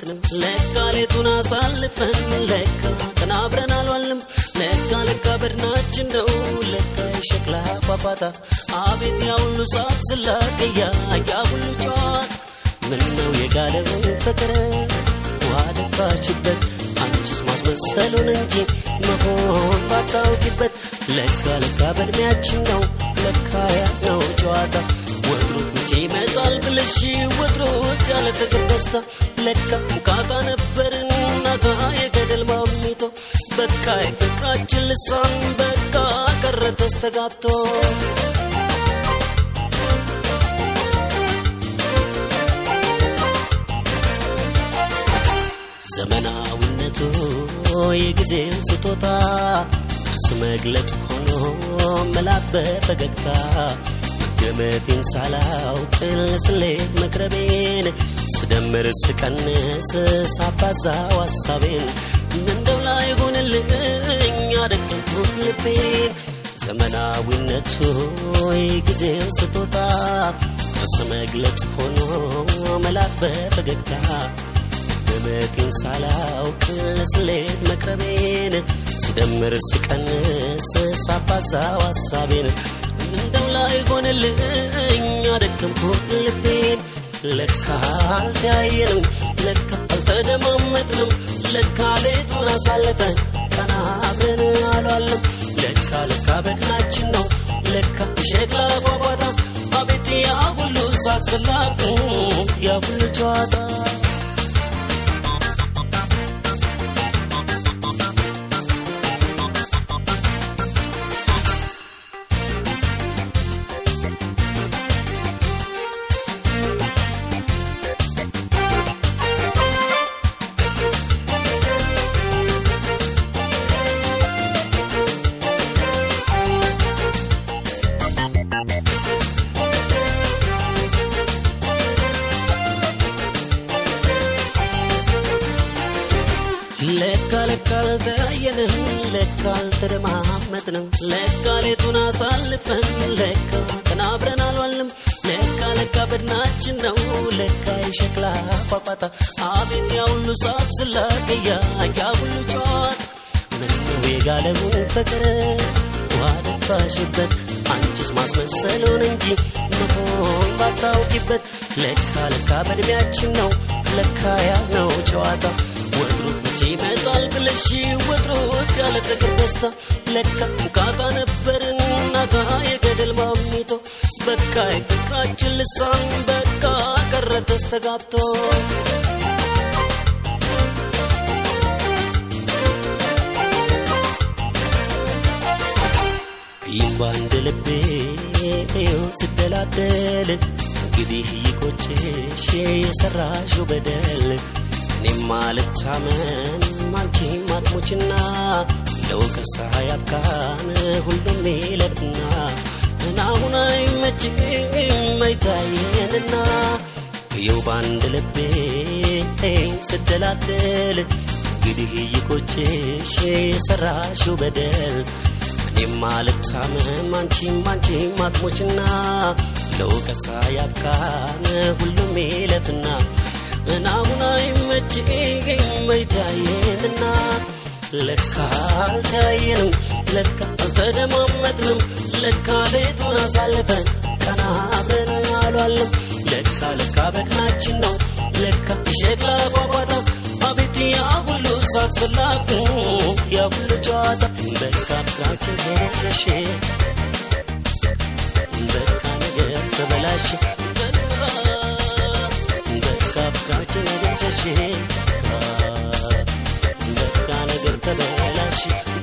አልተደማመጥንም ለካ ሌቱን አሳልፈን ለካ ተናብረን አልዋልንም ለካ ለካ በድናችን ነው ለካ የሸክላ ፏፏታ አቤት ያ ሁሉ ሳቅ ስላቀያ ያ ሁሉ ጨዋታ ምነው የጋለው ፍቅር ውሃ ደፋሽበት አንቺስ ማስመሰሉን እንጂ መሆን ባታውቂበት ለካ ለካ በእድሜያችን ነው ለካ ያዝነው ጨዋታ ወትሮት መቼ ይመጣል ብለሽ ወትሮት ያለ ፍቅር ደስታ ለካ ውቃታ ነበርን ናጋ የገደል ማሚቶ በቃ የፍቅራችን ልሳን በቃ ቀረ ተስተጋብቶ ዘመናዊነቱ የጊዜው ስጦታ እርስ መግለጽ ሆኖ መላክ በፈገግታ ገመቴን ሳላውቅ ለስሌት መቅረቤን ስደምር ስቀንስ ሳባዛው ሀሳቤን እንደው ላይ ሆንልኝ አደከምኩት ልቤን ዘመናዊነቱ የጊዜው ስጦታ ጥርስ መግለጽ ሆኖ መላክ በፈገግታ ገመቴን ሳላውቅ ለስሌት መቅረቤን ስደምር ስቀንስ ሳባዛው ሀሳቤን እንደው ላይ ሆንልኝ አደከምኩት ልቤን ለካ አልተያየንም ለካ አልተደማመጥንም ለካ ሌቱን አሳለፈን ቀና አብረን አሏለም ለካ ለካ በድናችን ነው ለካ ሸክላ ጓጓታ አቤት ያ ሁሉ ሳቅ ስላቅ ያ ሁሉ ጨዋታ ለካ ለካ አልተያየንም ለካ አልተደማመጥንም ለካ ሌቱን አሳልፈን ለካ ተናብረን አልዋልንም ለካ ለካ በድናችን ነው ለካ የሸክላ ፏፏታ አቤት ያ ሁሉ ሳቅ ስላቀያ ያ ሁሉ ጨዋታ ምነው የጋለውን ፍቅር ውሃ ደፋሽበት አንቺስ ማስመሰሉን እንጂ መሆን ባታውቂበት ለካ ለካ በእድሜያችን ነው ለካ ያዝነው ጨዋታ ወትሮት መቼ ይመጣል ብለሽ ወትሮት ያለ ፍቅር ደስታ ለካ ውቃታ ነበርን ናጋ የገደል ማሚቶ በቃ የፍቅራችን ልሳን በቃ ቀረ ተስተጋብቶ ይህም በአንድ ልቤ ይኸው ስደላደል እንግዲህ ይቆጭሽ የሰራሽው በደል እኔም አልታመን አንቺም አትሞችና ለወቀሳ ያብቃን ሁሉም ይለፍና እናሁን አይመችም አይታየንና ይኸው በአንድ ልቤ ስደላደል እንግዲህ ይቆጭሽ የሰራሽው በደል እኔም አልታመም አንቺም አንቺም አትሞችና ለወቀሳ ያብቃን ሁሉም ይለፍና እናሁን አይመችም አይታየንና ለካ አልተያየንም ለካ አልተደማመጥንም ለካ ሌቱን አሳልፈን ቀና አብረን አሏለም ለካ ለካ በድናችን ነው ለካ የሸክላ ጓጓታ አቤት ያ ሁሉ ሳቅ ስላቅ ያ ሁሉ ጨዋታ በቃ ፍቅራችን ሸሼ በቃ ነገር ተበላሽ በቃ ፍቅራችን ሸሼ በቃ ነገር ተበላሽ